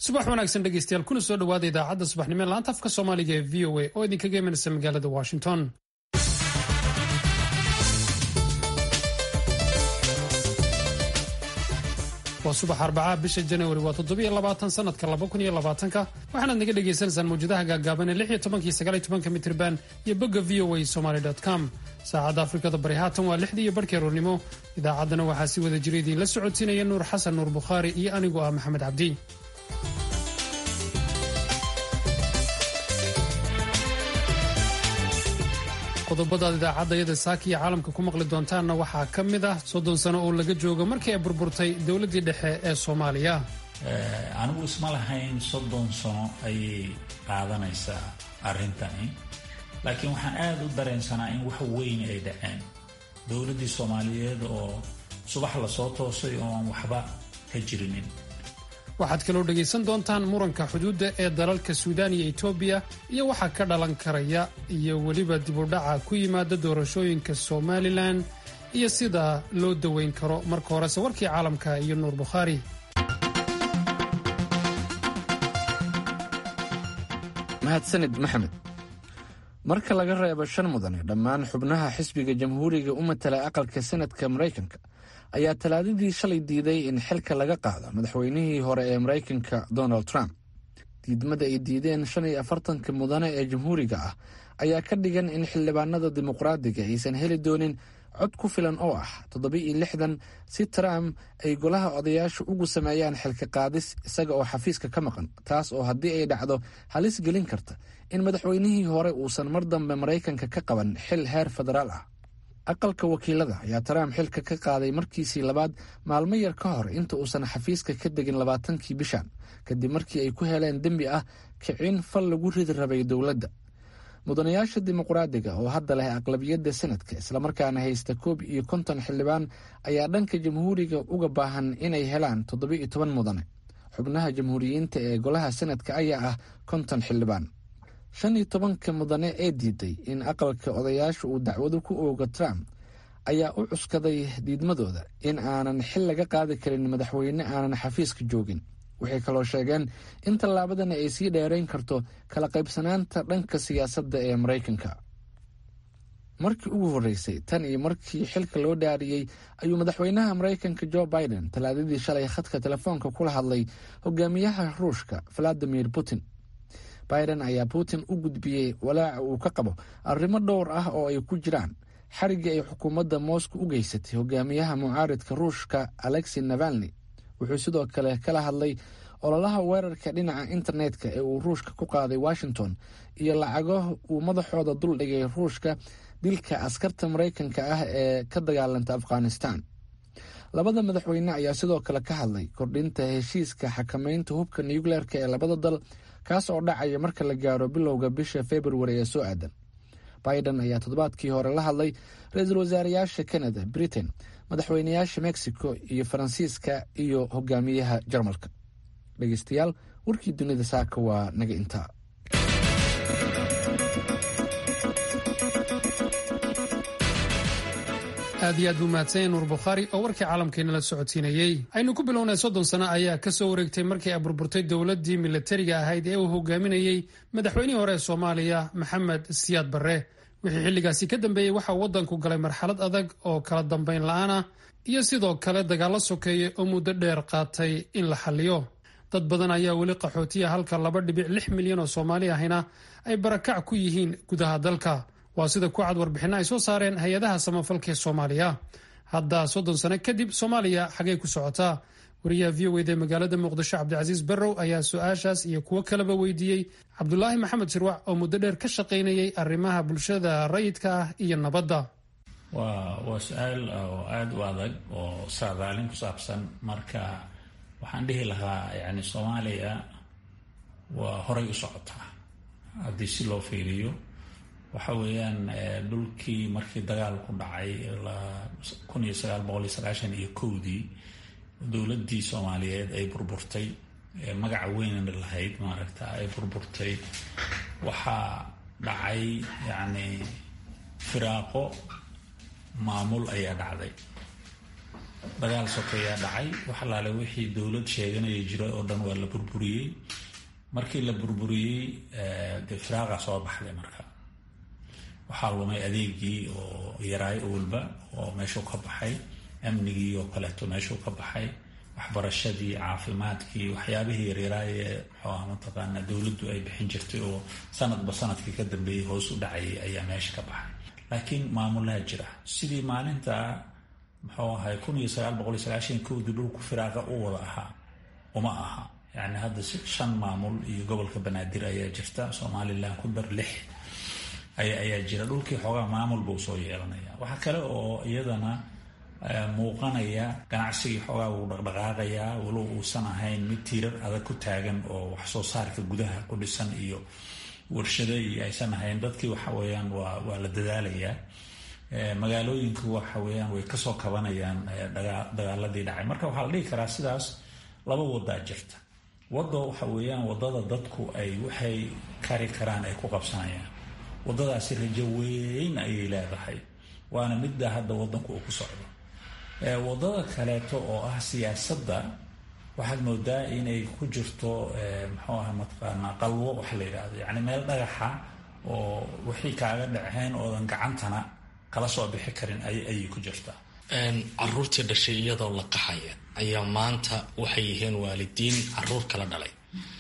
subax wanaagsan dhegeystayaal kuna soo dhowaada idaacadda subaxnimo ee laanta afka soomaaliga ee v o a oo idinkaga imanaysa magaalada washington waa subax arbacaa bisha januari waa toddobiyo labaatan sanadka laba kun iyo labaatanka waxaanaad naga dhagaysanaysaan mawjadaha gaagaaban ee lix iyo tobankii sagaal iyo tobanka mitriban iyo bogga v o a somaly com saacadda afrikada bari haatan waa lixdii iyo barhkii aroornimo idaacaddana waxaa si wada jira idiinla socodsiinaya nuur xasan nuur bukhaari iyo anigoo ah maxamed cabdi qodobadaad idaacadayada saaka iyo caalamka ku maqli doontaanna waxaa ka mid ah soddon sano oo laga joogo markii ay burburtay dowladdii dhexe ee soomaaliya anigu isma lahayn soddon sano ayay qaadanaysaa arrintani laakiin waxaan aada u dareensanaa in wax weyn ay dhaceen dowladdii soomaaliyeed oo subax lasoo toosay oo aan waxba ka jirinin waxaad kaloo dhegaysan doontaan muranka xuduudda ee dalalka suudaan iyo etoobiya iyo waxaa ka dhalan karaya iyo weliba dibudhaca ku yimaada doorashooyinka somalilan iyo sida loo daweyn karo marka horese warkii caalamka iyo nuur bukhaari mahadsanid maxamed marka laga reebo shan mudane dhammaan xubnaha xisbiga jamhuuriga u matala aqalka senadka maraykanka ayaa talaadadii shalay diiday in xilka laga qaado madaxweynihii hore ee maraykanka donald trump diidmada ay diideen shan iyo afartanka mudane ee jamhuuriga ah ayaa ka dhigan in xildhibaanada dimuqraadiga aysan heli doonin cod ku filan oo ah toddoba-iyo lixdan si trump ay golaha odayaasha ugu sameeyaan xilka qaadis isaga oo xafiiska ka maqan taas oo haddii ay dhacdo halis gelin karta in madaxweynihii hore uusan mar dambe maraykanka ka qaban xil heer federaal ah aqalka wakiilada ayaa trump xilka ka qaaday markiisii labaad maalmo yar ka hor inta uusan xafiiska ka degin labaatankii bishan kadib markii ay ku heleen dembi ah kicin fal lagu ridi rabay dowladda mudanayaasha dimuqraadiga oo hadda leh aqlabiyadda senadka islamarkaana haysta koob iyo konton xildhibaan ayaa dhanka jamhuuriga uga baahan inay helaan toddoba-iyo toban mudane xubnaha jamhuuriyiinta ee golaha senadka ayaa ah konton xildhibaan shan iyo tobanka mudane ee diiday in aqalka odayaasha uu dacwado ku oogo trump ayaa u cuskaday diidmadooda in aanan xil laga qaadi karin madaxweyne aanan xafiiska joogin waxay kaloo sheegeen in tallaabadani ay sii dheerayn karto kala qaybsanaanta dhanka siyaasadda ee maraykanka markii ugu horreysay tan iyo markii xilka loo dhaariyey ayuu madaxweynaha maraykanka jo biden talaadadii shalay khadka telefoonka kula hadlay hogaamiyaha ruushka valadimir putin biden ayaa putin u gudbiyey walaaca uu ka qabo arrimo dhowr ah oo ay ku jiraan xariggii ay xukuumadda moscow u geysatay hogaamiyaha mucaaridka ruushka alexi navalni wuxuu sidoo kale kala hadlay ololaha weerarka dhinaca internetka ee uu ruushka ku qaaday washington iyo lacago uu madaxooda duldhigay ruushka dilka askarta maraykanka ah ee ka dagaalanta afghanistan labada madaxweyne ayaa sidoo kale ka hadlay kordhinta heshiiska xakameynta hubka nucleerka ee labada dal kaas oo dhacaya marka la gaaro bilowga bisha februari ee soo aadan biden ayaa toddobaadkii hore la hadlay ra-iisul wasaarayaasha canada britain madaxweynayaasha mexico iyo faransiiska iyo hogaamiyaha jarmalka dhegeystayaal warkii dunida saaka waa naga intaa aad iyo aad buu mahadsanya nuur bukhaari oo warkii caalamkeena la socodsiinayey aynu ku bilownay soddon sano ayaa ka soo wareegtay markii ay burburtay dowladdii milatariga ahayd ee uu hogaaminayey madaxweynihii hore ee soomaaliya maxamed siyaad barre wixii xilligaasi ka dambeeyey waxa uu waddanku galay marxalad adag oo kala dambayn la-aan ah iyo sidoo kale dagaallo sokeeye oo muddo dheer qaatay in la xalliyo dad badan ayaa weli qaxootiya halka laba dhibic lix milyan oo soomaali ahina ay barakac ku yihiin gudaha dalka waa sida ku cad warbixinno ay soo saareen hay-adaha samafalka ee soomaaliya hadda soddon sano kadib soomaaliya xagay ku socotaa wariyaha v o wd magaalada muqdisho cabdicasiis barrow ayaa su-aashaas iyo kuwo kaleba weydiiyey cabdulaahi maxamed shirwac oo muddo dheer ka shaqaynayay arrimaha bulshada rayidka ah iyo nabadda waa waa su-aal oo aada u adag oo saadaalin ku saabsan marka waxaan dhihi lahaa yani soomaaliya waa horay u socotaa haddii si loo fiiriyo waxa weeyaan dhulkii markii dagaal ku dhacay kun iyo sagaal boqol iyo sagaashan iyo kowdii dowladdii soomaaliyeed ay burburtay magaca weynna lahayd maaragta ay burburtay waxaa dhacay yacni firaaqo maamul ayaa dhacday dagaal sokeeyaa dhacay wax alaale wixii dowlad sheeganaya jira oo dhan waa la burburiyey markii la burburiyey de firaaqa soo baxday marka waxaa lumay adeegii oo yaraay owalba oo meeshuu ka baxay amnigii oo kaleeto meeshuu ka baxay waxbarashadii caafimaadkii waxyaabihii yaryaraay ee muxuu ah mataqaana dowladdu ay bixin jirtay oo sanadba sanadkii ka dambeeyey hoos u dhacayay ayaa meesha ka baxay laakiin maamulaha jira sidii maalinta muxuu ahay kun iyo sagaal boqol iyo sagaashan kowdii dhulku firaaqa u wada ahaa uma aha yani hadda shan maamul iyo gobolka banaadir ayaa jirta somalilan ku dar lix ayaa jira dhulkii xoogaa maamul buu soo yeelanaya waxaa kale oo iyadana muuqanaya ganacsigii xoogaa wuu dhaqdhaqaaqayaa walow uusan ahayn mid tiirar adag ku taagan oo wax soo saarka gudaha ku dhisan iyo warshado iyo aysan ahayn dadkii waxa weeyaan waa waa la dadaalayaa magaalooyinku waxa weeyaan way kasoo kabanayaan dagaaladii dhacay marka waxaa la dhihi karaa sidaas laba wadaa jirta wado waxa weeyaan wadada dadku ay waxay kari karaan ay ku qabsanayaan wadadaasi rajo weyn ayay leedahay waana midda hadda wadanku uu ku socdo wadada kaleeto oo ah siyaasadda waxaad moodaa inay ku jirto muxuu aha mataqaanaa qalwo waxa la yidhahdo yacni meel dhagaxa oo wixii kaaga dhaceen oodan gacantana kala soo bixi karin ayay ku jirtaa caruurtii dhashay iyadoo la qaxaya ayaa maanta waxay yihiin waalidiin caruur kala dhalay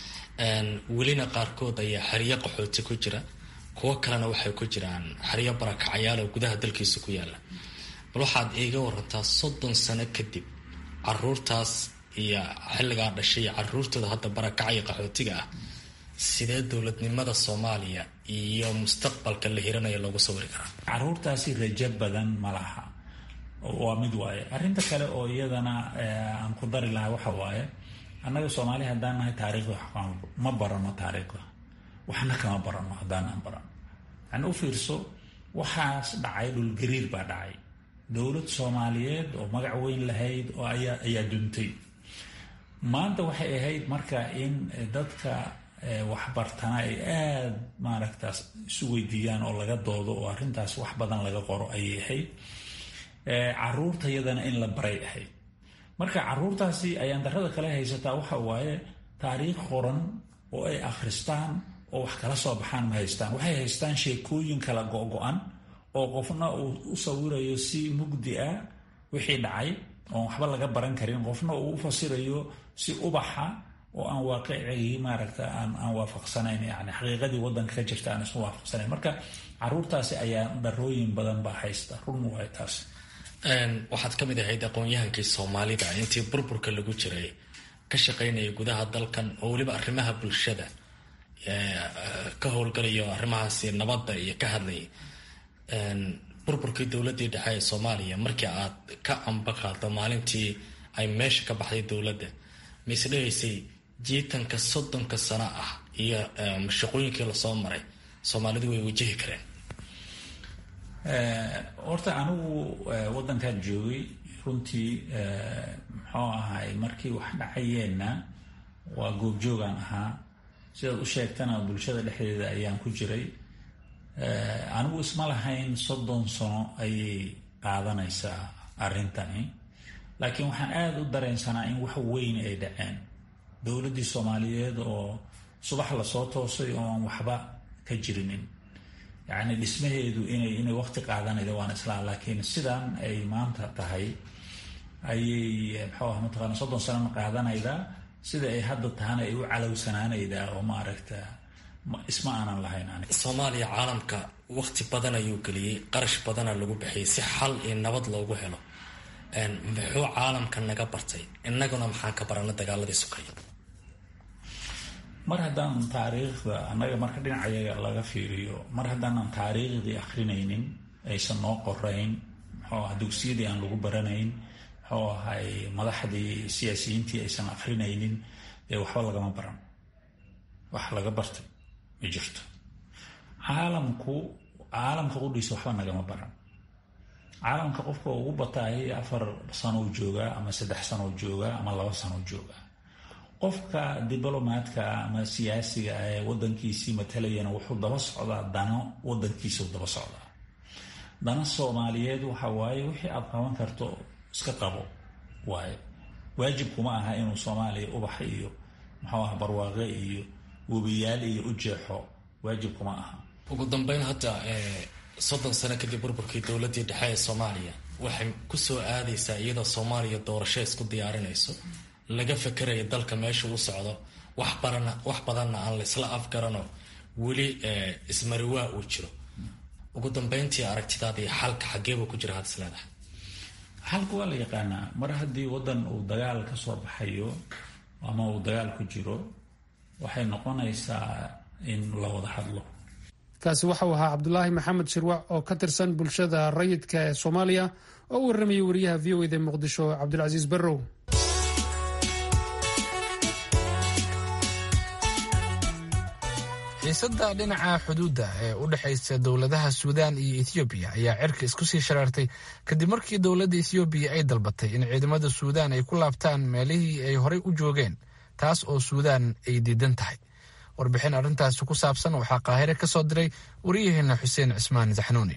welina qaarkood ayaa xeryo qaxooti ku jira kuwo kalena waxay ku jiraan xeryo barakacayaal oo gudaha dalkiisa ku yaala bal waxaad iiga warantaa soddon sano kadib caruurtaas iyo xilligaa dhashay iyo caruurtooda hadda barakacaya qaxootiga ah sidee dowladnimada soomaaliya iyo mustaqbalka la hiranaya loogu sawiri karaa caruurtaasi rajo badan ma laha waa mid waaye arrinta kale oo iyadana aan ku dari lahaa waxa waaye annaga soomaali haddaan nahay taariikhda ma barano taariikhda waxna kama barano haddaanaan barano yani u fiirso waxaas dhacay dhulgariir baa dhacay dowlad soomaaliyeed oo magac weyn lahayd oo ayaa ayaa duntay maanta waxay ahayd marka in dadka waxbartana ay aada maaragtaas isu weydiiyaan oo laga doodo oo arrintaas wax badan laga qoro ayay ahayd caruurta yadana in la baray ahayd marka caruurtaasi ayaan darada kale haysataa waxa waaye taariikh qoran oo ay akhristaan oo wax kala soo baxaan ma haystaan waxay haystaan sheekooyin kala go-go-an oo qofna uu u sawirayo si mugdi ah wixii dhacay oon waxba laga baran karin qofna uu u fasirayo si ubaxa oo aan waaqicigii maaragta aan aan waafaqsanayn yani xaqiiqadii wadanka ka jirta aan isu waafaqsanayn marka caruurtaasi ayaa darooyin badan baa haysta run waay taas waxaad ka mid ahayd aqoon-yahankii soomaalida intii burburka lagu jiray ka shaqaynaya gudaha dalkan oo weliba arrimaha bulshada ka howlgalayo arrimahaasi nabadda iyo ka hadlayay burburkii dowladdii dhexe ee soomaaliya markii aad ka amba qaaddo maalintii ay meesha ka baxday dowladda mise dhegaysay jiitanka soddonka sano ah iyo mashaqooyinkii lasoo maray soomaalidu way wajahi kareen horta anigu waddankaan joogay runtii muxuu ahay markii wax dhacayeenna waa goobjoogaan ahaa sidaad u sheegtana bulshada dhexdeeda ayaan ku jiray anigu isma lahayn soddon sano ayay qaadanaysaa arrintani laakiin waxaan aada u dareensanaa in wax weyn ay dhaceen dowladdii soomaaliyeed oo subax lasoo toosay oo aan waxba ka jirinin yacni dhismaheedu inay inay waqti qaadanayda waan islaa laakiin sidan ay maanta tahay ayay muxuu ah mataqaana soddon sanona qaadanaydaa sida ay hadda tahana ay u calowsanaanaydaa oo maaragta isma aanan lahayn aniga soomaaliya caalamka waqti badan ayuu geliyey qarash badana lagu bixiyay si xal iyo nabad loogu helo muxuu caalamka naga bartay innaguna maxaan ka barana dagaaladii sukaya mar haddaan taariikhda annaga marka dhinacayaga laga fiiriyo mar haddaanan taariikhdii akrinaynin aysan noo qorayn muxuu aha dugsiyadii aan lagu baranayn muxuu ahay madaxdii siyaasiyiintii aysan akrinaynin dee waxba lagama baran wax laga bartay ma jirto caalamku caalamka qudhiisa waxba nagama baran caalamka qofka ugu bataay afar sanow joogaa ama saddex sanow joogaa ama laba sanow joogaa qofka diblomaadka ama siyaasiga ah ee wadankiisii matalayana wuxuu daba socdaa dano wadankiisa daba socdaa dana soomaaliyeed waxa waaye wixii aad qaban karto iska qabo waaye waajibkuma aha inuu soomaaliya ubax iyo muxuu aha barwaaqe iyo webiyaal iyo u jeexo waajibkuma aha ugu dambeyn hadda soddon sano kadib burburkii dowladdii dhexe ee soomaaliya waxay kusoo aadaysaa iyadoo soomaaliya doorasho isku diyaarinayso laga fakerayo dalka meesha u socdo wax barana wax badanna aan laysla afgarano weli ismariwaa uu jiro ugu dambeyntii aragtidaada iyo xalka xageebuu ku jira had is leedahay xalka waa la yaqaanaa mar haddii waddan uu dagaal ka soo baxayo ama uu dagaal ku jiro waxay noqonaysaa in la wada hadlo kaasi waxau ahaa cabdulaahi maxamed shirwac oo ka tirsan bulshada rayidka ee soomaaliya oo u warramayay wariyaha v o eda muqdisho cabdulcasiis barrow xiisadda dhinaca xuduudda ee u dhexaysa dowladaha suudaan iyo ethoobiya ayaa cirka isku sii sharaartay kadib markii dowladda ethoobiya ay dalbatay in ciidamada suudaan ay ku laabtaan meelihii ay horey u joogeen taas oo suudaan ay diidan tahay warbixin arrintaasi ku saabsan waxaa qaahire ka soo diray waryaheena xuseen cismaan saxnuuni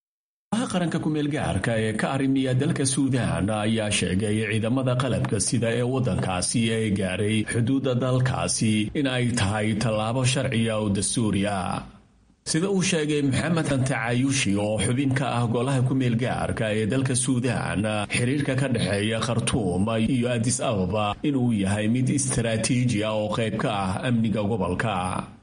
qaranka kumeelgaarka ee ka arrimiya dalka suudaan ayaa sheegay ciidamada qalabka sida ee waddankaasi ee gaaray xuduudda dalkaasi in ay tahay tallaabo sharciya oo dastuuri ah sida uu sheegay maxamed antacayushi oo xubin ka ah golaha kumeelgaarka ee dalka suudaan xiriirka ka dhexeeya khartuum iyo adis ababa inuu yahay mid istaraatiiji ah oo qayb ka ah amniga gobolka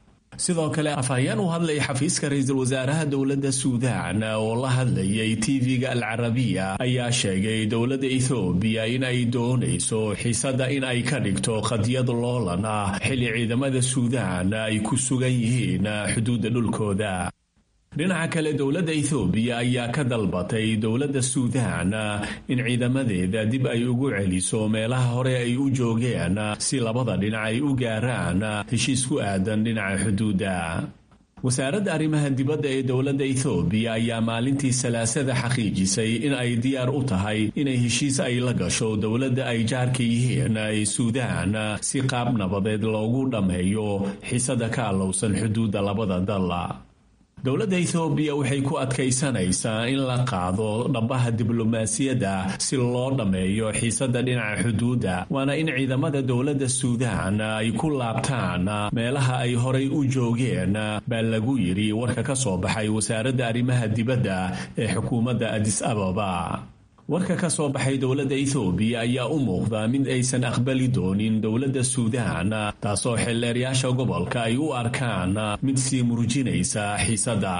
sidoo kale afhayeen u hadlay xafiiska ra-iisul wasaaraha dowladda suudaan oo la hadlayay tv-ga al carabiya ayaa sheegay dowladda ethoobiya in ay doonayso xiisadda in ay ka dhigto qadiyad loolan ah xilli ciidamada suudaan ay ku sugan yihiin xuduudda dhulkooda dhinaca kale dowladda ethoobiya ayaa ka dalbatay dowladda suudaan in ciidamadeeda dib ay ugu celiso meelaha hore ay u joogeen si labada dhinac ay u gaaraan heshiis ku aadan dhinaca xuduudda wasaaradda arrimaha dibadda ee dowladda ethoobiya ayaa maalintii salaasada xaqiijisay in ay diyaar u tahay inay heshiis ay la gasho dowladda ay jaarka yihiin ee suudaan si qaab nabadeed loogu dhammeeyo xiisada ka allowsan xuduudda labada dal dowladda ethoobiya waxay ku adkaysanaysaa in la qaado dhambaha diblomaasiyadda si loo dhammeeyo xiisadda dhinaca xuduudda waana in ciidamada dowladda suudaan ay ku laabtaan meelaha ay horay u joogeen baa lagu yidhi warka ka soo baxay wasaaradda arrimaha dibadda ee xukuumadda adis ababa warka ka soo baxay dowladda ethoobiya ayaa u muuqda mid aysan aqbali doonin dowladda suudaan taasoo xildheeryaasha gobolka ay u arkaan mid sii murujinaysa xiisadda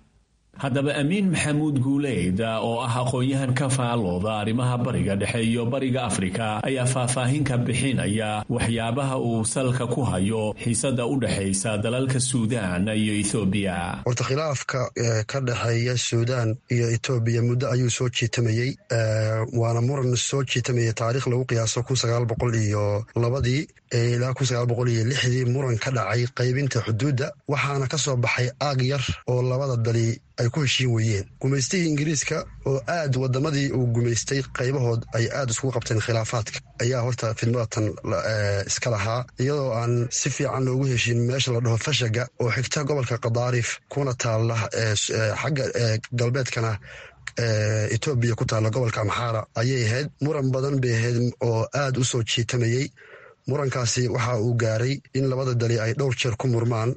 haddaba amiin maxamuud guuleyd oo ah aqoon-yahan ka faalooda arrimaha bariga dhexe iyo bariga afrika ayaa faahfaahin ka bixinaya waxyaabaha uu salka ku hayo xiisadda u dhexaysa dalalka suudaan iyo ethoobiya horta khilaafka ka dhexeeya suudaan iyo etoobiya muddo ayuu soo jiitamayey waana muran soo jiitamayay taariikh lagu qiyaaso kun sagaal boqol iyo labadii ilaa kun sagaal boqol iyo lixdii muran ka dhacay qaybinta xuduudda waxaana ka soo baxay aag yar oo labada dali ay ku heshiin weeyeen gumaystihii ingiriiska oo aad wadamadii uu gumaystay qaybahood ay aad iskugu qabteen khilaafaadka ayaa horta fidmadatan iska lahaa iyadoo aan si fiican loogu heshiin meesha la dhaho fashaga oo xigta gobolka kadaarif kuna taalla xagga galbeedkana etoobiya ku taalla gobolka amxaara ayay ahayd muran badan bay ahayd oo aad u soo jiitamayey murankaasi waxa uu gaaray in labada dali ay dhowr jeer ku murmaan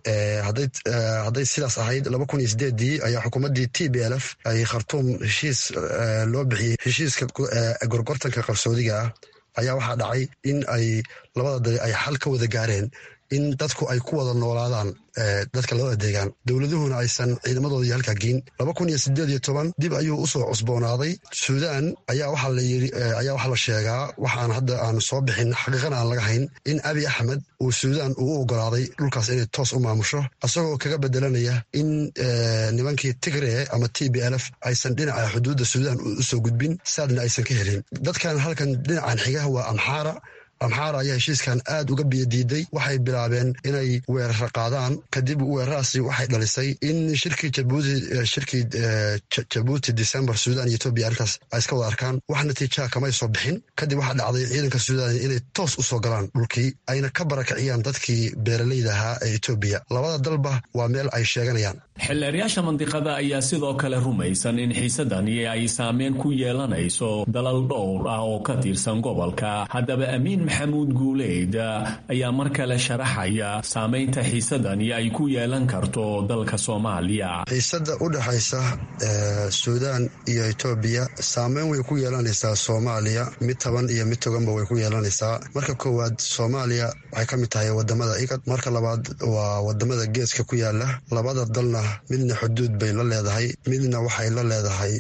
hadday sidaas ahayd laba kun iyo sideedii ayaa xukuumaddii t b l f ay khartuum heshiis loo bixiyey heshiiska gorgortanka qarsoodiga ah ayaa waxaa dhacay in ay labada dali ay xal ka wada gaareen in dadku ay ku wada noolaadaan dadka labada deegaan dowladuhuna aysan ciidamadoodii halkaa geyn laba kun iyo sideed iyo toban dib ayuu usoo cusboonaaday suudaan ayaa waxaa la yiri ayaa waxaa la sheegaa waxaan hadda aan soo bixin xaqiiqana aan laga hayn in abi axmed uu suudaan uu u ogolaaday dhulkaas inay toos u maamusho isagoo kaga bedelanaya in nimankii tigree ama t b l f aysan dhinaca xuduudda suudaan usoo gudbin saadna aysan ka helin dadkan halkan dhinacan xigaha waa amxaara amxaara ayaa heshiiskan aad uga biyadiiday waxay bilaabeen inay weerara qaadaan kadib weeraradaasi waxay dhalisay in shirkii jabuuti shirkii jabuuti december suudaan iyo etoobiya arrintaas ay iska wada arkaan wax natiijaha kamay soo bixin kadib waxaa dhacday ciidanka suudaan inay toos u soo galaan dhulkii ayna ka barakiciyaan dadkii beeralayda ahaa ee etoobiya labada dalba waa meel ay sheeganayaan xildheeryaasha mandiqada ayaa sidoo kale rumaysan in xiisadani ay saameyn ku yeelanayso dalal dhowr ah oo ka tirsan gobolka haddaba amiin maxamuud guuleyd ayaa mar kale sharaxaya saameynta xiisadani ay ku yeelan karto dalka soomaaliya xiisada u dhexaysa suudaan iyo etoobiya saameyn way ku yeelanaysaa soomaaliya mid taban iyo mid toganba way ku yeelanaysaa marka koowaad soomaaliya waxay ka mid tahay wadamada igad marka labaad waa wadamada geeska ku yaala labada dalna midna xuduud bay la leedahay midna waxay la leedahay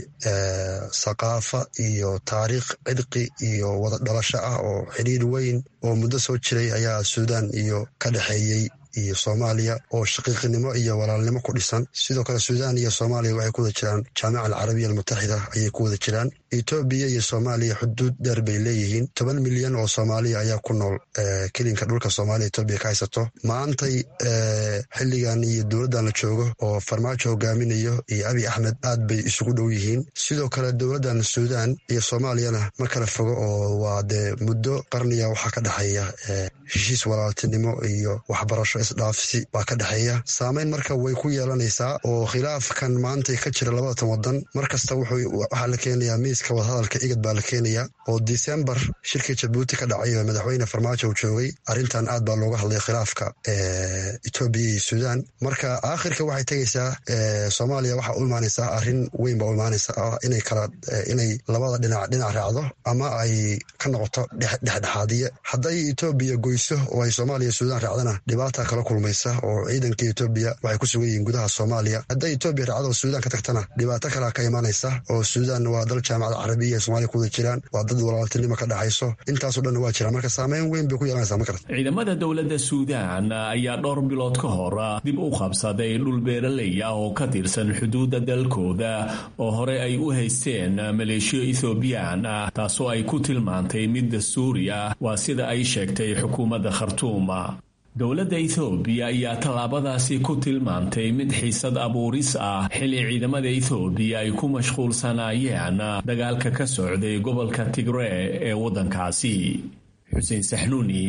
saqaafa iyo taariikh cidqi iyo wada dhalasho ah oo xidhiir weyn oo muddo soo jiray ayaa suudaan iyo ka dhexeeyey iyo soomaaliya oo shaqiiqinimo iyo walaalnimo ku dhisan sidoo kale suudaan iyo soomaaliya waxay ku wada jiraan jaamica alcarabiya almutaxida ayay ku wada jiraan etoobiya iyo soomaaliya xuduud dheer bay leeyihiin toban milyan oo soomaaliya ayaa ku nool kelinka dhulka soomaaliya etoobiya ka haysato maantay xilligan iyo dowladdan la joogo oo farmaajo hogaaminayo iyo abiy axmed aad bay isugu dhow yihiin sidoo kale dowladdan suudaan iyo soomaaliyana ma kala fogo oo waa dee muddo qarniga waxaa ka dhexeeya heshiis walaaltinimo iyo waxbarasho isdhaafsi baa ka dhexeeya saameyn marka way ku yeelanaysaa oo khilaafkan maantay ka jira labadatan wadan mar kasta waxaa la keenayaa miiska wadahadalka igad baa la keenaya oo disembar shirkii jabuuti ka dhacay oo madaxweyne farmaajo uu joogay arrintan aad baa looga hadlay khilaafka etoobiya iyo suudaan marka aakhirka waxay tegaysaa soomaaliya waxaa u imaanaysaa arrin weyn baa u imaanaysaa inay kala inay labada dhinac dhinac raacdo ama ay ka noqoto dhexdhexaadiye hadday etoobiya goyso oo ay soomaaliya suudaan raacdana dhibaata kala kulmaysa oo ciidanka etoobiya waxay ku sugan yihiin gudaha soomaaliya hadday etoobiya raacdo oo suudaan ka tagtana dhibaato kalea ka imaanaysa oo suudaan waa dal jaamacada carabiya ee somaaliya ku wada jiraan waa dad walaaltinimo ka dhexayso intaasoo dhan waa jiraan marka saameyn weyn bay ku yeelanaysaa ma karta ciidamada dowladda suudaan ayaa dhowr bilood ka hor dib u qabsaday dhul beeraley ah oo ka tirsan xuduudda dalkooda oo hore ay u haysteen maleeshiyo ethoobiyan ah taasoo ay ku tilmaantay mid dastuuri ah waa sida ay sheegtay xukuumadda khartuuma dowladda ethoobiya ayaa tallaabadaasi ku tilmaantay mid xiisad abuuris ah xilli ciidamada ethoobiya ay ku mashquulsanaayeen dagaalka ka socday gobolka tigree ee waddankaasi xuseen saxnuuni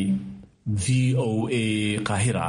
v o a qahira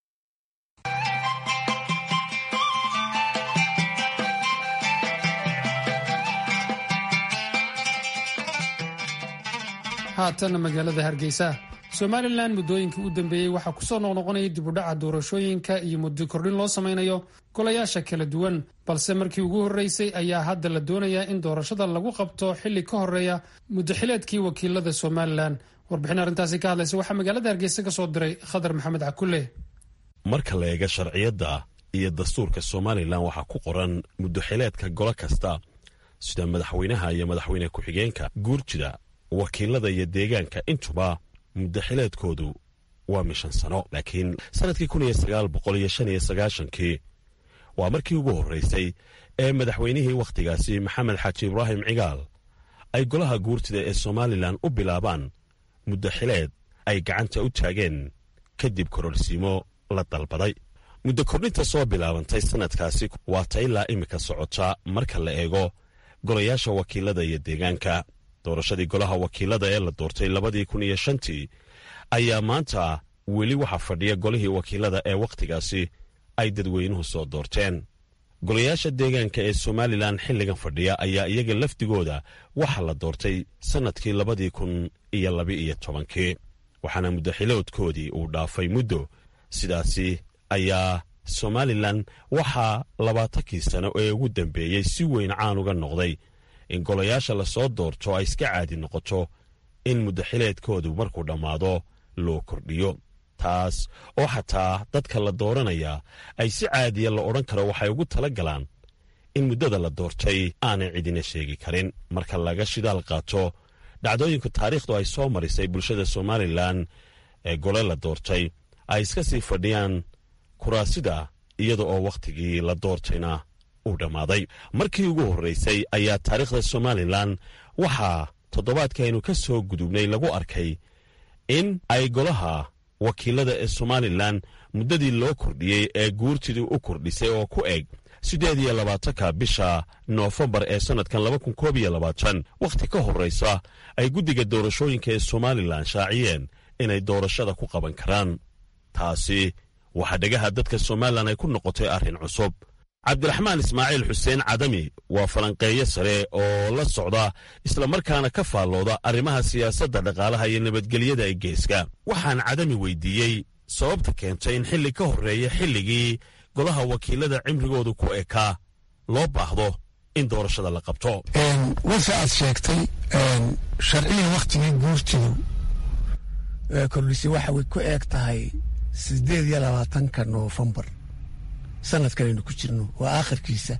haatanna magaalada hargeysa somalilan muddooyinkii u dambeeyey waxaa kusoo noqnoqonaya dibudhaca doorashooyinka iyo muddo kordhin loo samaynayo golayaasha kala duwan balse markii ugu horreysay ayaa hadda la doonayaa in doorashada lagu qabto xilli ka horeeya muddaxileedkii wakiilada somalilan warbixin arrintaasi ka hadlaysa waxaa magaalada hargeysa ka soo diray khadar maxamed cakulle marka la eega sharciyadda iyo dastuurka somalilan waxaa ku qoran muddaxileedka golo kasta sida madaxweynaha iyo madaxweyne ku-xigeenka guurjida wakiilada iyo deegaanka intuba muddaxileedkoodu waa mishan sano laakiin sannadkii kun iyo sagaal boqol iyo shan iyo sagaashankii waa markii ugu horraysay ee madaxweynihii wakhtigaasi maxamed xaaji ibraahim cigaal ay golaha guurtida ee somalilan u bilaabaan muddaxileed ay gacanta u taageen kadib kororsiimo la dalbaday muddo kordhinta soo bilaabantay sannadkaasi waa ta ilaa iminka socota marka la eego golayaasha wakiilada iyo deegaanka doorashadii golaha wakiilada ee la doortay labadii kun iyo shantii ayaa maanta weli waxaa fadhiya golihii wakiilada ee wakhtigaasi ay dadweynuhu soo doorteen golayaasha deegaanka ee somalilan xilligan fadhiya ayaa iyaga lafdigooda waxaa la doortay sannadkii labadii kun iyo laba-iyo tobankii waxaana muddaxiloodkoodii uu dhaafay muddo sidaasi ayaa somalilan waxaa labaatankii sano ee ugu dambeeyey si weyn caan uga noqday in golayaasha lasoo doorto ay iska caadi noqoto in muddaxileedkoodu markuu dhammaado loo kordhiyo taas oo xataa dadka la dooranaya ay si caadiya la odhan karo waxay ugu tala galaan in muddada la doortay aanay cidina sheegi karin marka laga shidaal qaato dhacdooyinka taariikhdu ay soo marisay bulshada somalilan ee gole la doortay ay iska sii fadhiyaan kuraasida iyada oo wakhtigii la doortayna uu dhammaaday markii ugu horraysay ayaa taariikhda somalilan waxaa toddobaadkaaynu ka soo gudubnay lagu arkay in ay golaha wakiilada ee somalilan muddadii loo kordhiyey ee guurtidii u kordhisay oo ku eg siddeed iyo labaatanka bisha noofembar ee sannadkan laba kun koob iyo labaatan wakhti ka horraysa ay guddiga doorashooyinka ee somalilan shaaciyeen inay doorashada ku qaban karaan taasi waxaa dhegaha dadka somalilan ay ku noqotay arrin cusub cabdiraxmaan ismaaciil xuseen cadami waa falanqeeyo sare oo la socda islamarkaana ka faallooda arrimaha siyaasadda dhaqaalaha iyo nabadgelyada ee geeska waxaan cadami weydiiyey sababta keentay in xilli ka horreeya xilligii golaha wakiilada cimrigoodu ku ekaa loo baahdo in doorashada la qabto wase aad sheegtay sharciga wakhtigii guurtidu kordhisay waxa way ku eeg tahay siddeed iyo labaatanka noofembar sanadkan aynu ku jirno waa aakhirkiisa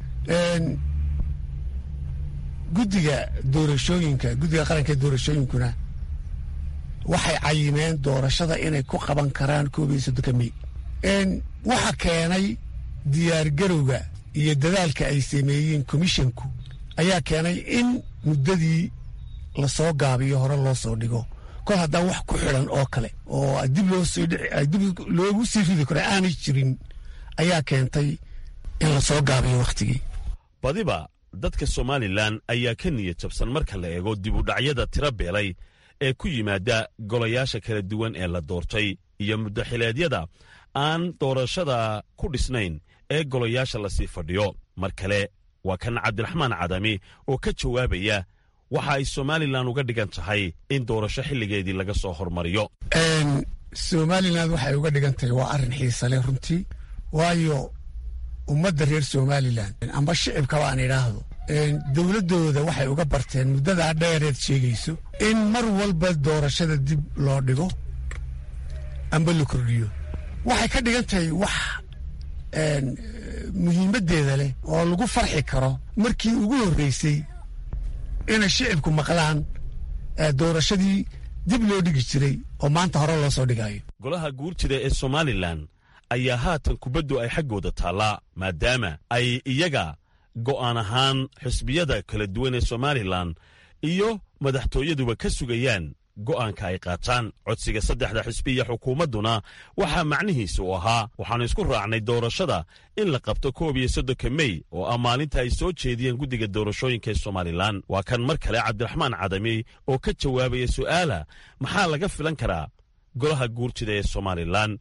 guddiga doorashooyinka guddiga qaranka ee doorashooyinkuna waxay cayimeen doorashada inay ku qaban karaan koob iyo soddonka mey waxa keenay diyaargarowga iyo dadaalka ay sameeyeen komishinku ayaa keenay in muddadii lasoo gaabiyo hore loo soo dhigo kol haddaan wax ku xidhan oo kale oo dib loosdib loogu sii ridi karo aanay jirin ayaa keentay in lasoo gaabiyo wakhtigii badiba dadka somalilan ayaa ka niyad jabsan marka la eego dibudhacyada tira beelay ee ku yimaada golayaasha kala duwan ee la doortay iyo muddaxileedyada aan doorashada ku dhisnayn ee golayaasha lasii fadhiyo mar kale waa kan cabdiraxmaan cadami oo ka jawaabaya waxa ay somalilan uga dhigan tahay in doorasho xilligeedii laga soo hormariyo somalilan waxay uga dhigan tahay waa arrin xiisale runtii waayo ummadda reer somalilan amba shicibkaba aan idhaahdo dowladdooda waxay uga barteen muddadaa dheereed sheegayso in mar walba doorashada dib loo dhigo amba la kordhiyo waxay ka dhigan tahay wax muhiimaddeeda leh oo lagu farxi karo markii ugu horreysay inay shicibku maqlaan doorashadii dib loo dhigi jiray oo maanta hore loo soo dhigayo golaha guurtida ee somalilan ayaa haatan kubaddu ay xaggooda taallaa maadaama ay iyaga go'aan ahaan xisbiyada kala duwan ee somalilan iyo madaxtooyaduba ka sugayaan go'aanka ay qaataan codsiga saddexda xisbi iyo xukuumadduna waxaa macnihiisa u ahaa waxaannu isku raacnay doorashada in la qabto koob iyo soddonka mey oo ah maalinta ay soo jeediyeen guddiga doorashooyinka ee somalilan waa kan mar kale cabdiraxmaan cadami oo ka jawaabaya su'aala maxaa laga filan karaa golaha guurtida ee somalilan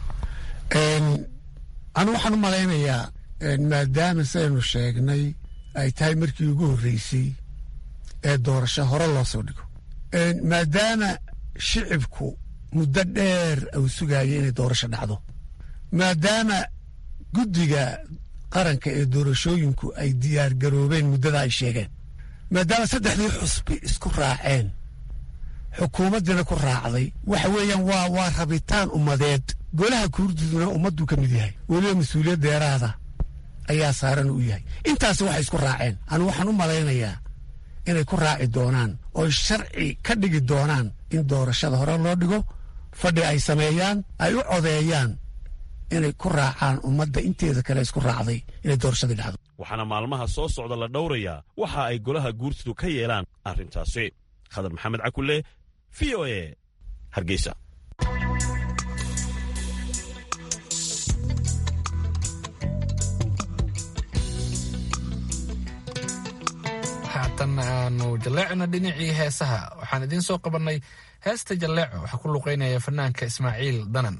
anu waxaan u malaynayaa maadaama saynu sheegnay ay tahay markii ugu horreysay ee doorasho hore loo soo dhigo maadaama shicibku muddo dheer uu sugaaya inay doorasho dhacdo maadaama guddiga qaranka ee doorashooyinku ay diyaar garoobeen muddada ay sheegeen maadaama saddexdii xusbi isku raaceen xukuumaddiina ku raacday waxa weeyaan waa waa rabitaan ummadeed golaha kuurduduna ummadduu ka mid yahay weliba mas-uuliyad deeraada ayaa saaran u yahay intaasi waxay isku raaceen anu waxaan u malaynayaa inay ku raaci doonaan oo sharci ka dhigi doonaan in doorashada hore loo dhigo fadhi ay sameeyaan ay u codeeyaan inay ku raacaan ummadda inteeda kale isku raacday inay doorashadii dhacdo waxaana maalmaha soo socda la dhowrayaa waxa ay golaha guurtidu ka yeelaan arrintaasi khadar maxamed cakulle v o e hargeysa haatan aanu jalleecna dhinacii heesaha waxaan idiin soo qabannay heesta jalleeco waxaa ku luqaynaya fanaanka ismaaciil danan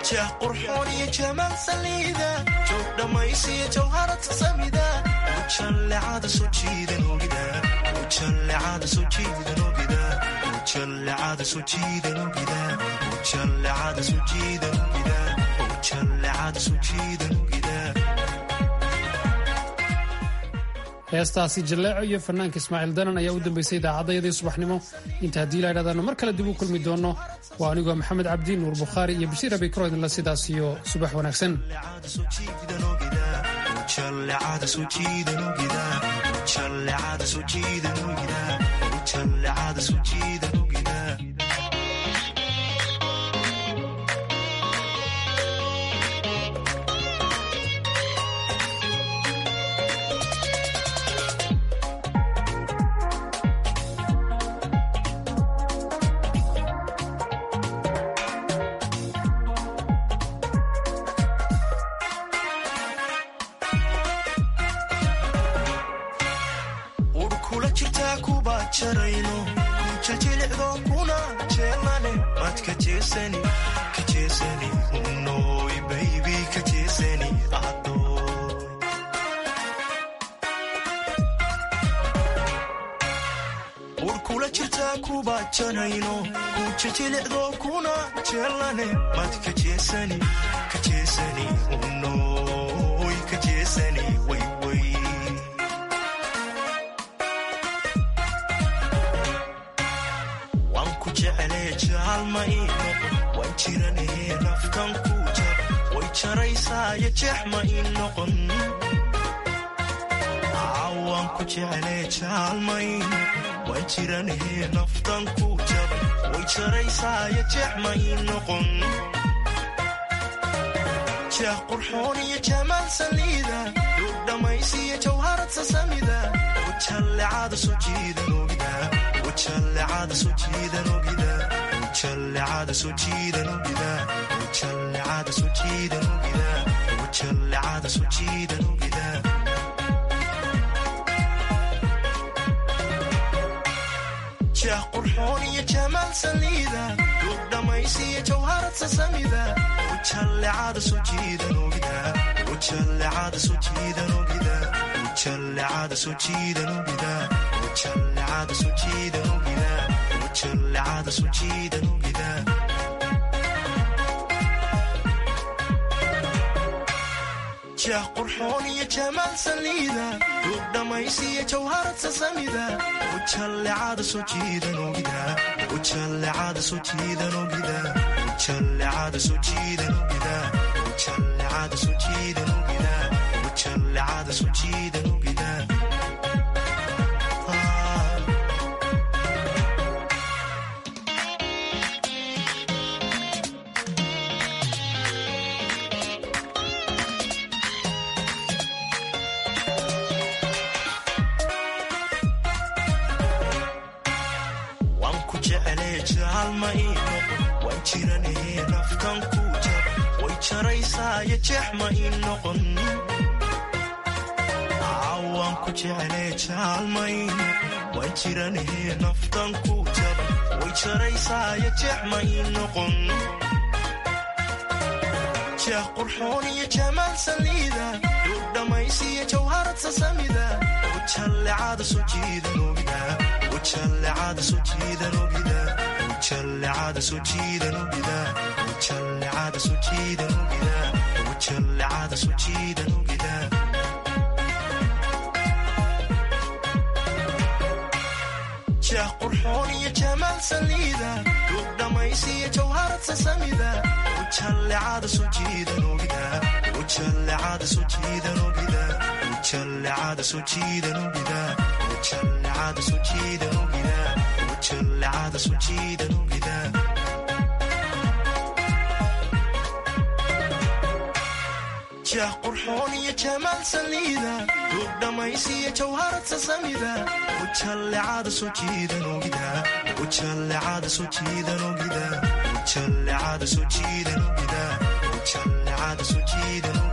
jah qurxoon iyo jamaal saliida joog dhammaysiya jawharata samida ujallecada soo jiidan ogida ujallecada soo jiidan ogida ujallecada soo jiidan ogida ujallecada soo jiidan ogida ujallecada soo jiidan ogida heestaasi jalleeco iyo fanaanka ismaaciil danan ayaa u dambaysay idaacadayadii subaxnimo inta haddii la idhahdaano mar kale dib u kulmi doono waa anigoo maxamed cabdi nuur bukhaari iyo bashiir abikro idinla sidaas iyo subax wanaagsan urkula jirtaa kuba jarayno kujajilicdo kuna jeelane mad ka jeesani ka jeesani unoy baybi ka jeesani adoy urkula jirtaa kuba jarayno kujajilicdo kuna jeelane mad ka jeesani ka jeesani unoy ka jeesani wayway waan ku jeclee jaalma ii noqon waan jiranahee naftan ku jar way jaraysaayo jeex ma ii noqon Aa, waan ku jeclee jaalma ii noqon waan jiranahee naftan ku jar way jaraysaayo jeex ma ii noqon jeex qurxoon iyo jamaal saliida duug dhammaysiya jawharad sasamida ujallecada soo jiidan ogida ujallecada soo jiidan ogida ujallecada soo jiidan ogida ujallecada soo jiidan ogida ujallecada soo jiidan ogida jeex qurxoon iyo jamaal saliida duug dhammaysiya jawharad sasamida ujallecada soo jiidan ogida ujallecada soo jiidan ogida ujallecada soo jiidan ogida ujallecada soo jiidan ogida ujallecada soo jiidan ogida jeex qurxoon iyo jamaal saliida duug dhammaysiya jawharad sasamida ujallecada soo jiidan ogida ujallecada soo jiidan ogida ujallecada soo jiidan ogida ujallecada soo jiidan ogida ujallecada soo jiidan ogida waan ku jeclee jaalma ii noqon waan jiranahee naftan ku jar way jaraysaayo jeex ma ii noqon Aa, waan ku jeclee jaalma ii noqon waan jiranahee naftan ku jar way jaraysaayo jeex ma ii noqon jeex qurxoon iyo jamaal saliida duug dhammaysiya jawharad sasamida ujallecada soo jiidan ogida ujallecada soo jiidan ogida ujallecada soo jiidan ogida ujallecada soo jiidan ogida ujallecada soo jiidan ogida jeex qurxoon iyo jamaal saliida duug dhammaysiya jawharad sasamida ujallecada soo jiidan ogida ujallecada soo jiidan ogida ujallecada soo jiidan ogida ujallecada soo jiidan ogida ujallecada soo jiidan ogida jeex qurxoon iyo jamaal saliida duug dhammaysiya jawharad sasamida ujallecada soo jiidan ogida ujallecada soo jiidan ogida ujallecada soo jiidan ogida ujallecada soo jiidan